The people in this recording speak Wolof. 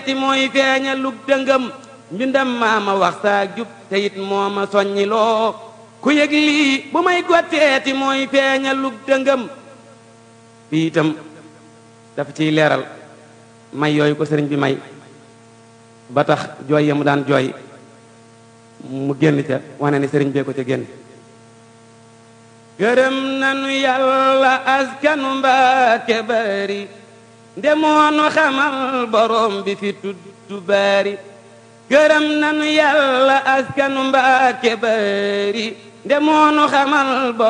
ti mooy feeña lug dëngëm mbindam maama wax saa jub te it moo ma soññi loo ku yëg lii bu may gotteeti mooy feeña lug dëngëm fii itam dafa ciy leeral may yooyu ko sëriñ bi may ba tax jooy ya mu daan jooy mu génn ca wane ni sëriñ bee ko ca génn gërëm nanu yàlla askanu Mbàkke bari ndemoonu xamal borom bi fi tuddu bari gërëm nanu yàlla askanu Mbàkke bari ndemoonu xamal